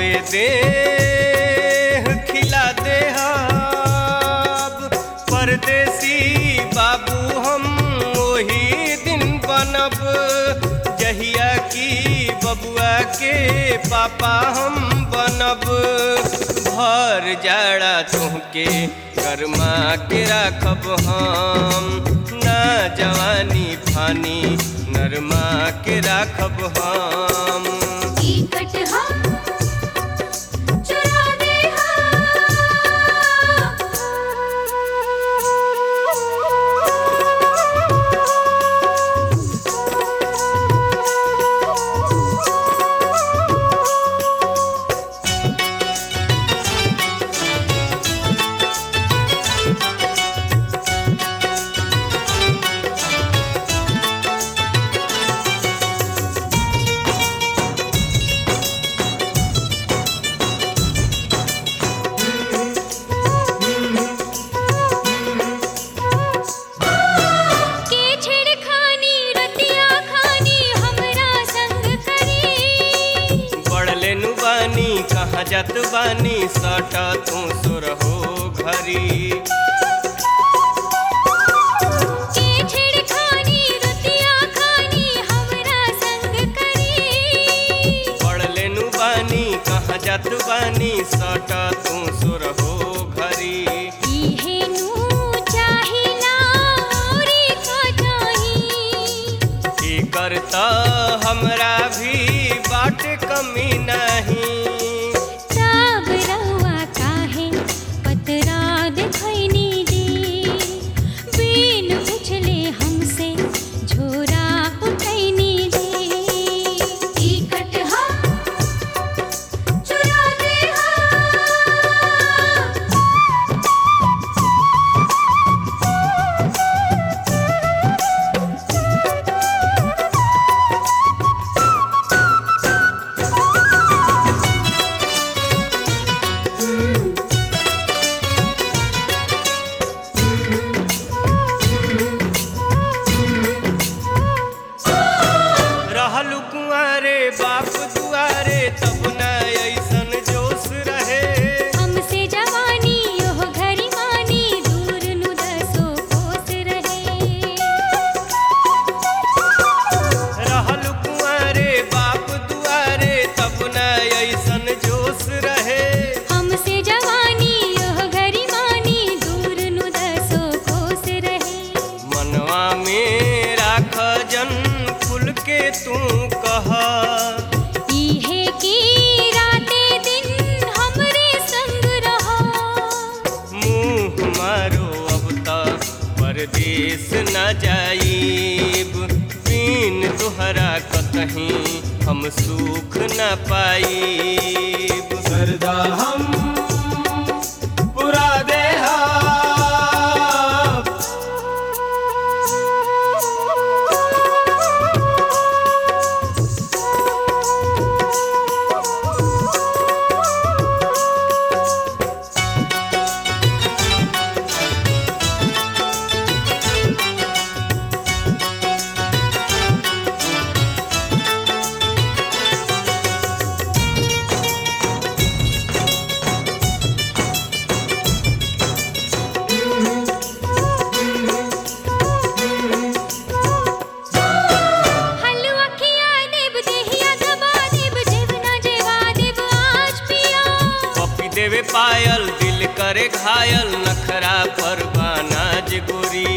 सौसे दे खिला दे परदेसी बाबू हम वही दिन बनब जहिया की बबुआ के पापा हम बनब भर जाड़ा तुहके गरमा के राखब हम ना जवानी फानी नरमा के राखब हम टिकट हम चुरा दे के छेड़खानी रतिया खानी हमरा संग करी बढ़ले नु बानी कहाँ जात बानी सटा तू सुरहो घरी के छेड़खानी रतिया खानी हमरा संग करी बढ़ले नु बानी कहाँ जात बानी सटा तू सुरहो घरी इहे नु चाहिला औरी का चाही की करता हमरा भी बाट कमी नहीं सब रउआ काहे पतरा देखैनी जी बिन पुछले हमसे झोरा उठैनी जी टिकट हम चुरा दे रहलु कुंवारे बाप दुआरे तब न ऐसन जोश रहे हमसे जवानी ओह घरी मानी दूर नु दसो कोस रहे रहलु कुंवारे बाप दुआरे तब न ऐसन जोश रहे हमसे जवानी ओह घरी मानी दूर नु दसो कोस रहे मनवा में राख जन खुल के तू कह इहे की राते दिन हमरे संग रहा मुँह मारो अब तक परदेश न जाइब बिन तुहरा कतहीं हम सुख न पाइब सरदा हम पुरा देहा हलवा खिया देब देहिया दबा देब जेवना जेवा देब आज पिया पपी देवे पायल दिल करे घायल नखरा पर बानाज गोरी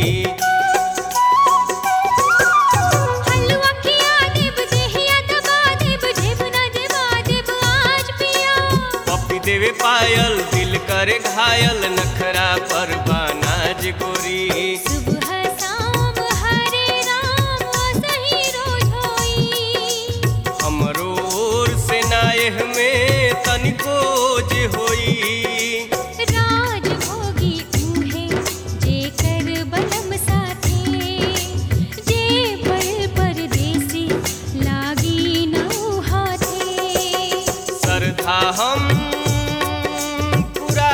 हलवा खिया देब देहिया दबा देब जेवना जेवा देब आज पिया पपी देवे पायल दिल करे घायल नखरा पर बानाज गोरी सुबह शाम हरे राम सही रोज होई हमरो ओर से नायह में तनिको जे होई राज भोगी उहे जे कर बलम साथे जे पर परदेसी लागी नौ हाथे श्रद्धा हम पूरा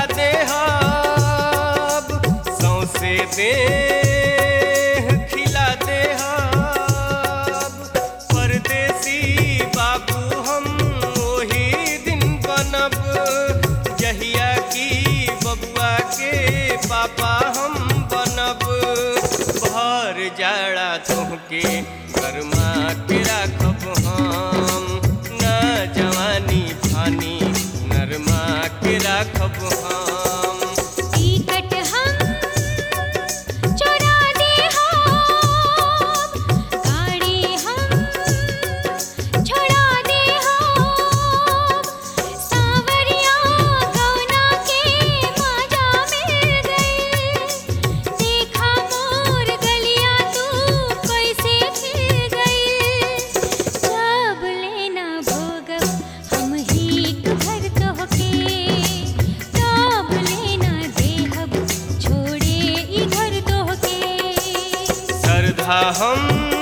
देहब सौसे दे खिला देहब परदेसी बाबू हम वही दिन बन के कर्मा के राखब हम न जवानी फानी नरमा के राखब हम टिकट हम चोरा दे हम गाड़ी हम छोड़ा दे हम सावरिया गौना के माजा मिल गई देखा मोर गलिया तू कैसे खिल गई जब लेना भोगब हम ही घर तोहके तब लेना देहब छोड़े ई घर तोहके श्रद्धा हम